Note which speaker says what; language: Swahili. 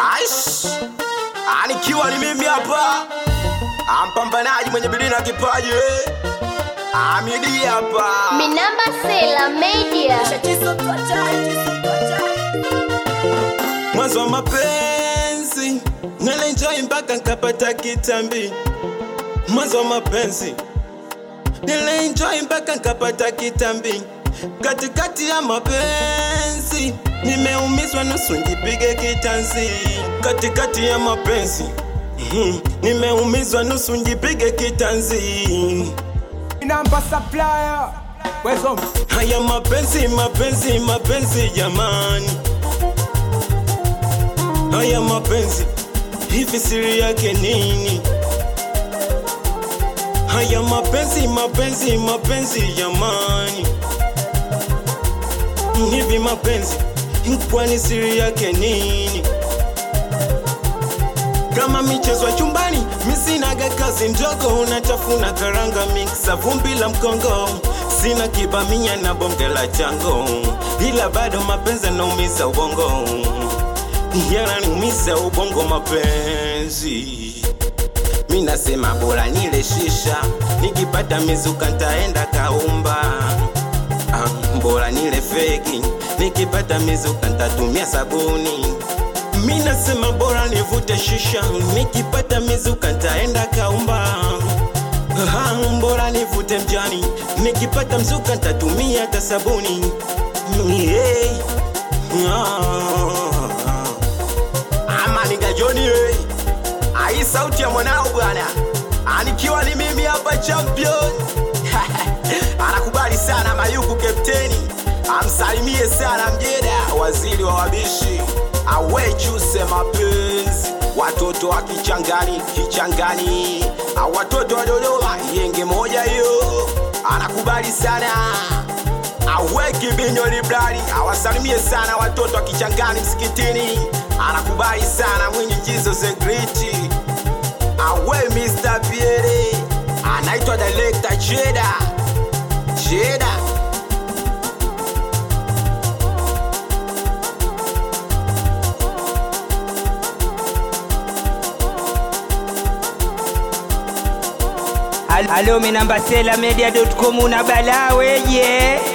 Speaker 1: Aish, anikiwa ni mimi hapa, ampambanaji mwenye bidii na kipaji eh. Amidi hapa
Speaker 2: Minamba Sela Media.
Speaker 1: mwanzo wa mapenzi nilenjoi mpaka nkapata kitambi. Mwanzo wa mapenzi nilenjoi mpaka nkapata kitambi. Katikati ya mapenzi nimeumizwa nusu njipige kitanzi. Katikati ya mapenzi mhm, nimeumizwa nusu njipige kitanzi.
Speaker 3: Namba supplier. Where's home?
Speaker 1: Haya mapenzi mapenzi mapenzi jamani, haya mapenzi hivi siri yake nini? Haya mapenzi mapenzi mapenzi jamani, hivi mapenzi kwani siri yake nini? kama michezo ya chumbani, misinaga kazi ndogo, unatafuna karanga mixa vumbi la mkongo, sina kibamia na bonge la chango, ila bado mapenzi yanaumiza ubongo, yananiumiza ubongo mapenzi. Mi nasema bora nile shisha, nikipata mizuka ntaenda kaumba. Ah, bora nile feki, nikipata mizuka ntatumia sabuni. Mi nasema bora nivute shisha, nikipata mizuka ntaenda kaumba. Ah, bora nivute mjani, nikipata mzuka ntatumia hata sabuni. Yeah. Ah. Ama ningajoni hey. Ai sauti ya mwanao bwana, anikiwa ni mimi hapa champion anakubali sana Mayuku kapteni, amsalimie sana Mjeda, waziri wa wabishi, awechuse mapenzi, watoto wa kichangani kichangani, Ah, watoto wa Dodoma, yenge moja hiyo, anakubali sana aweki binyo librari, awasalimie sana watoto wa kichangani msikitini, anakubali sana mwinyi jizo segriti awe Mr. Pierre anaitwa director Cheda Cheda
Speaker 3: Alo minamba sela media.com una balaa weje